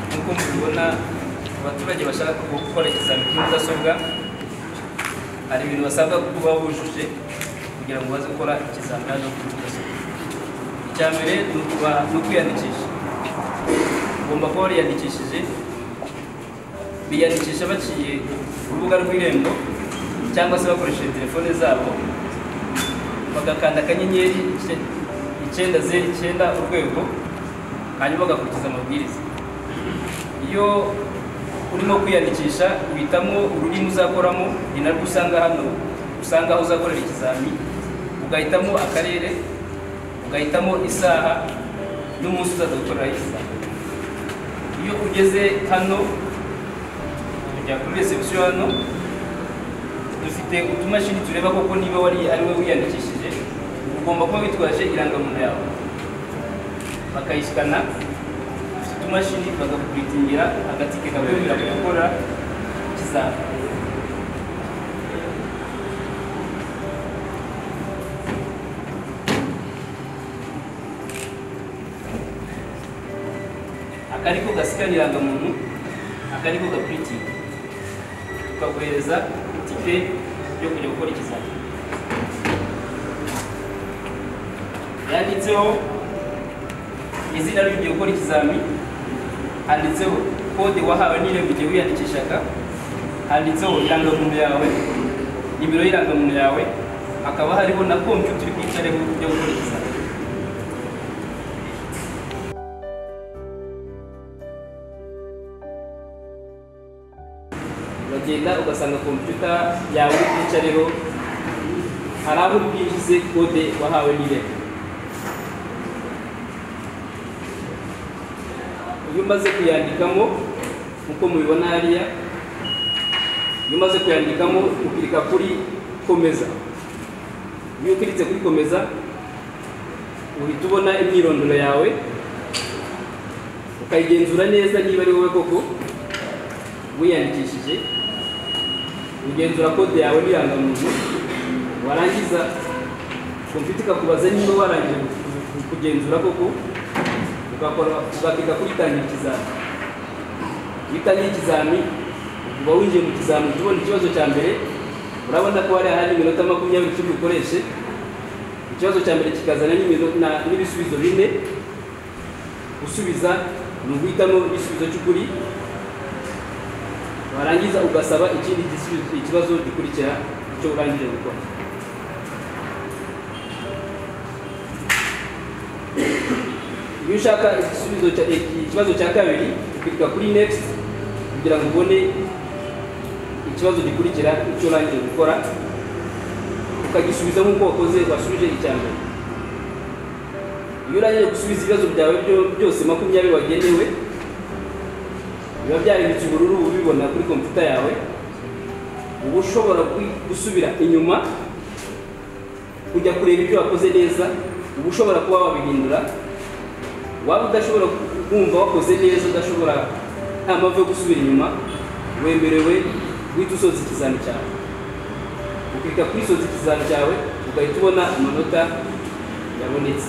tubona abaturage bashaka gukora ikizami kuri mudasobwa hari ibintu basabwa kuba bujuje kugira ngo baze gukora ikizamini kuri mudasobwa icya mbere ni ukwiyandikisha ugomba kuba wariyandikishije biyandikisha baciye ku rubuga rw'irembo cyangwa se bakoresheje telefone zabo bagakanda akanyenyeri icyenda zeru icyenda urwego hanyuma bagakurikiza amabwiriza iyo urimo kwiyandikisha uhitamo ururimi uzakoramo ni narwo usanga hano usanga aho uzakorera ikizami ugahitamo akarere ugahitamo isaha n'umunsi uzaza gukoreraho ikizami iyo ugeze hano kujya kuri resebusiyo hano dufite utumashini tureba koko niba wari ari we wiyandikishije ugomba kuba witwaje irangamuntu yawe bakayisikana dufite utumashini bagakuritingira agatike kakwemerera gukora ikizami akariko gasikana irangamuntu akariko gapuritinga tukaguhereza itike yo kujya gukora ikizami yanditseho izina ry'ugiye gukora ikizami handitseho kode wahawe n'irembo igihe wiyandikishaga handitseho irangamuntu yawe nimero y'irangamuntu yawe hakaba hariho na kompiyuta uri bwicareho yo gukora ikizami uragenda ugasanga kompiyuta yawe yicareho hari aho bwinjize kode wahawe n'irembo iyo umaze kuyandikamo nk'uko mubibona hariya iyo umaze kuyandikamo ukirika kuri komeza iyo ukiritse kuri komeza uhita ubona imyirondoro yawe ukayigenzura neza niba ari wowe koko wiyandikishije ugenzura kode yawe n'irangamuntu warangiza kompiyuta ikakubaza niba warangije kugenzura koko ugakora ugakeka kuri tangira ikizami iyo utangiye ikizami uba winjiye mu kizami uhita ubona ikibazo cya mbere urabona ko hariya hari iminota makumyabiri icumi ukoreshe ikibazo cya mbere kikazana n'ibisubizo bine gusubiza ni uguhitamo igisubizo cy'ukuri warangiza ugasaba ikindi ikibazo gikurikira icyo urangije gukora iyo ushaka ikibazo cya kabiri ukirika kuri next kugira ngo ubone ikibazo gikurikira icyo urangije gukora ukagisubiza nk'uko wakoze wasubije icya mbere iyo urangije gusubiza ibibazo byawe byose makumyabiri wagenewe biba byarinditse ubururu ubibona kuri kompiyuta yawe uba ushobora gusubira inyuma kujya kureba ibyo wakoze neza uba ushobora kuba wabihindura waba udashobora kumva wakoze neza udashobora nta mpamvu yo gusubira inyuma wemerewe guhita usoza ikizami cyawe ukita kwisoza ikizami cyawe ugahita ubona amanota yabonetse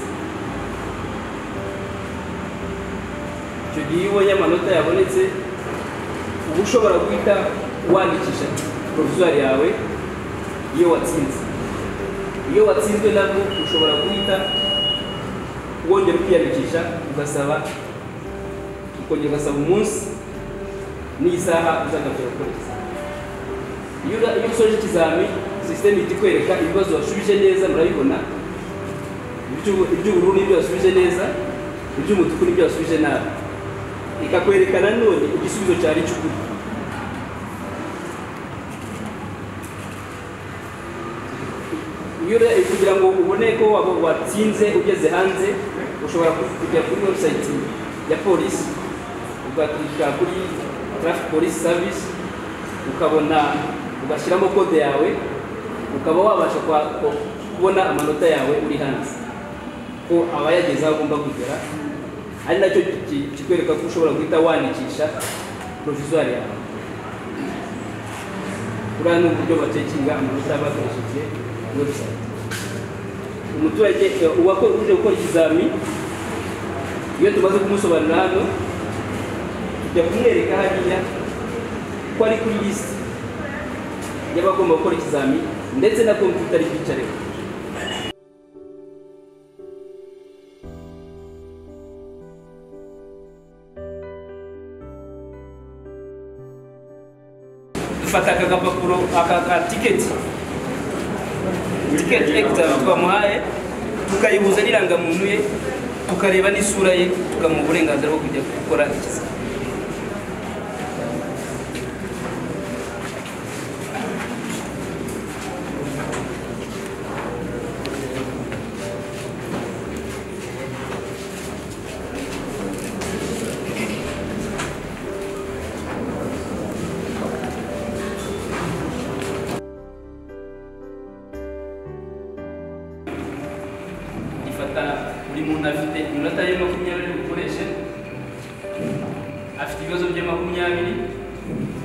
icyo gihe iyo ubonye amanota yabonetse uba ushobora guhita wandikisha porofizwari yawe iyo watsinze iyo watsinzwe nabwo ushobora guhita wongera ukiyandikisha ugasaba ukongera ugasaba umunsi n'isaha uzagaruka gukora ikizami iyo usoje ikizami sisiteme ihita ikwereka ibibazo wasubije neza murabibona iby'ubururu n'ibyo wasubije neza iby'umutuku n'ibyo wasubije nabi ikakwerekana none igisubizo cyari cy'ukuri kugira ngo ubone ko watsinze ugeze hanze ushobora kujya kuri webusayiti ya polisi ugakirika kuri tarafi polisi savisi ukabona ugashyiramo kode yawe ukaba wabasha kubona amanota yawe uri hanze ko abayageze aho agomba kugera ari nacyo kikwereka ko ushobora guhita wandikisha porofizwari yawe buriya ni uburyo batekinga amanota bakoresheje webusayiti umuturage uje gukora ikizami iyo tumaze kumusobanurira hano jya kumwereka hariya ko ari kuri lisite y'abagomba gukora ikizamini ndetse na kompiyuta ari kwicareho dufata aka gapapuro aka ka tiketi tiketi ekitara twamuhaye tukayihuza n'irangamuntu ye tukareba n'isura ye tukamuha uburenganzira bwo kujya gukora ikizamini ifata buri muntu afite inota ye makumyabiri bukoreshe afite ibibazo bya makumyabiri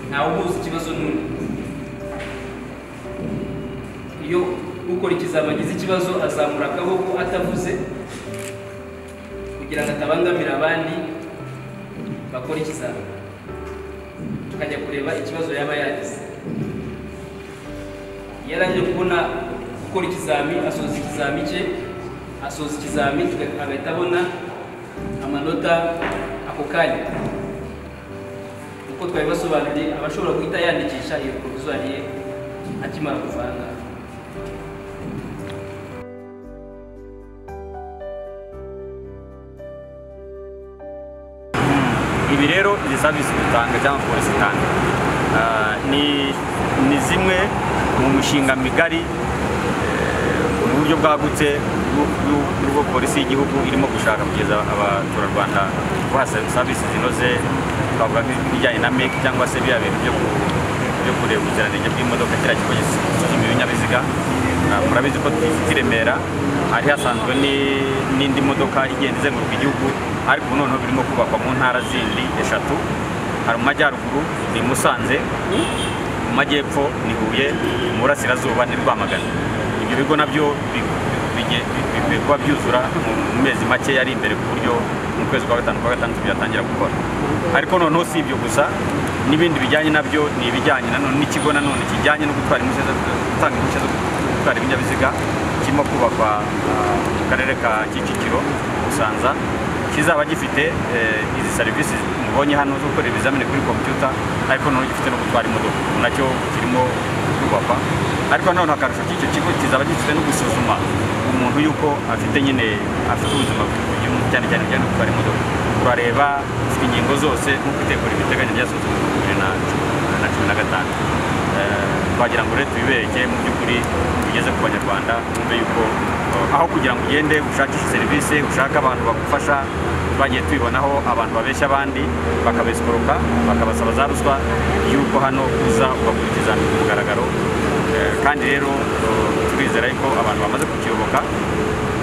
ntawe uhuza ikibazo n'undi iyo ukora ikizaba agize ikibazo azamura akaboko atavuze kugira ngo atabangamira abandi bakora ikizaba tukajya kureba ikibazo yaba yagize iyo arangije kubona gukora ikizami asoza ikizami cye asoza ikizami tuga- agahita abona amanota ako kanya uko twari basobanuriye aba ashobora guhita yandikisha iyo porofizwari ye akimara kuvanga ibi rero izi savisi dutanga cyangwa polisi itanga ah, ni ni zimwe mu mishinga migari eh, mu buryo bwagutse bw'u- bw'u- bw'ubwo polisi y'igihugu irimo gushaka kugeza abaturarwanda kubaha sa- savisi zinoze twavuga nk'ibijyanye na meki cyangwa se biriya bintu byo ku- byo kureba ubuziranenge bw'imodoka kiriya kigo gisuzuma ibinyabiziga Ah, murabizi ko dufite i Remera hari hasanzwe ni- n'indi modoka igenda izenguruka igihugu ariko ubu noneho birimo kubakwa mu ntara zindi eshatu hari mu majyaruguru ni Musanze mu majyepfo ni Huye mu burasirazuba ni Rwamagana ibyo bigo nabyo bi- bige- bi- bikwiye kuba byuzura mu mu mezi make yari imbere ku buryo mu kwezi kwa gatanu kwa gatandatu byatangira gukora ariko noneho si ibyo gusa n'ibindi bijyanye nabyo ni ibijyanye nanone n'ikigo nanone kijyanye no gutwara impushya zo gutanga impushya zo gutwara ibinyabiziga kirimo kubakwa ah, mu karere ka Kicukiro Musanza kizaba gifite eh, izi serivisi mubonye hano zo gukora ibizamini kuri kompiyuta ariko noneho gifite no gutwara imodoka ubu nacyo kirimo kubakwa ariko nanone akarusho k'icyo kigo kizaba gifite no gusuzuma umuntu yuko afite nyine afite ubuzima bw'umuntu cyane cyane bijyanye no gutwara imodoka turareba dufite ingingo zose nk'uko itegura ibiteganya byasohotse mu bihumbi bibiri na cumi- na cumi na gatanu Eh, twagira ngo rero tubibereke mu by'ukuri bigeze ku banyarwanda bumve yuko eh, aho kugira ngo ugende ushakishe serivisi ushake abantu bagufasha twagiye tubibonaho abantu babeshya abandi bakabesikoroka bakabasaba za ruswa yuko hano uza ugakurikiza ku mugaragaro Eh, kandi rero eh, turizera yuko abantu bamaze kukiyoboka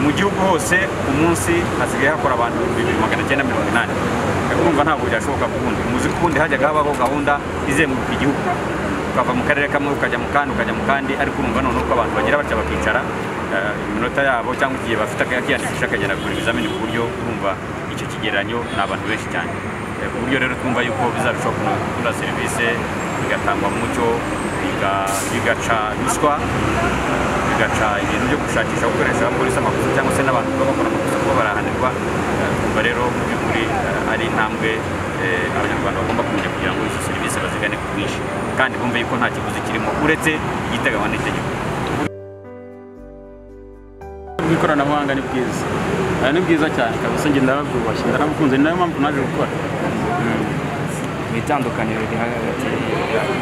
mu gihugu hose ku munsi hasigaye hakora abantu ibihumbi bibiri magana cyenda mirongo inani urumva ntabwo byashoboka kuwundi muzi ko ubundi hajyaga habaho gahunda izenguruka igihugu ukava mu karere kamwe ukajya mu kandi ukajya mu kandi ariko urumva noneho ko abantu bagira batya bakicara eh, iminota yabo cyangwa igihe bafite akiyandikisha akagera kugura ibizamini ku buryo urumva icyo kigereranyo ni abantu benshi cyane Eh, ku buryo rero twumva yuko bizarushaho kunoza serivisi bigatangwa mu mucyo biga- bigaca ruswa bigaca ibintu byo gushakisha gukoresha abapolisi amakosa cyangwa se n'abantu baba bakora amakosa kuba barahanirwa Eh, kumva rero mu by'ukuri eh, ari intambwe eh, abanyarwanda bagomba kumenya kugira ngo izo serivisi bazigane ku bwinshi kandi bumve yuko nta kiguzi kirimo uretse igiteganywa n'itegeko bw'ikoranabuhanga ni bwiza Ah, ni bwiza cyane kabisa njye ndababwubashye ndanabukunze ni nayo mpamvu naje gukora mu itandukaniro riri hagati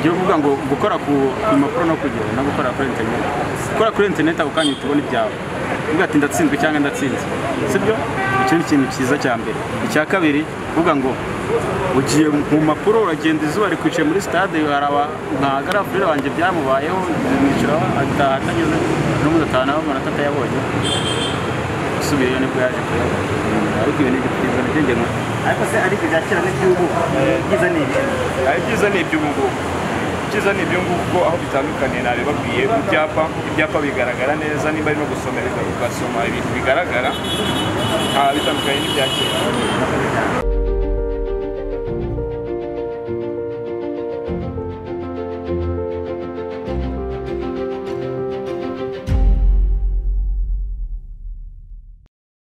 byo kuvuga ngo gukora ku ku mpapuro no kugera no gukora kuri interineti gukora kuri interineti ako kanya tubona ibyawe uvuga ati ndatsinzwe cyangwa ndatsinzwe sibyo icyo ni ikintu cyiza cya mbere icya kabiri uvuga ngo ugiye mu mpapuro uragenda izuba rikwicaye muri sitade hari aba nka garafurire wanjye byamubayeho bimwiciraho ataha atanyuze n'ubundi atahanaho amanota atayabonye usubiyeyo nibwo yaje kuyabona ariko ibi ni ibyiza nibyo njye ariko se ariko ibya kera n'iby'ubu byiza ni ibihe ibyiza ni iby'ubu ngubu ibyiza ni ibyo ngubu kuko aho bitandukaniye nabibabwiye mu byapa ibyapa bigaragara neza niba ari no gusoma biga- ugasoma ibintu bigaragara nta bitandukanye n'ibya kera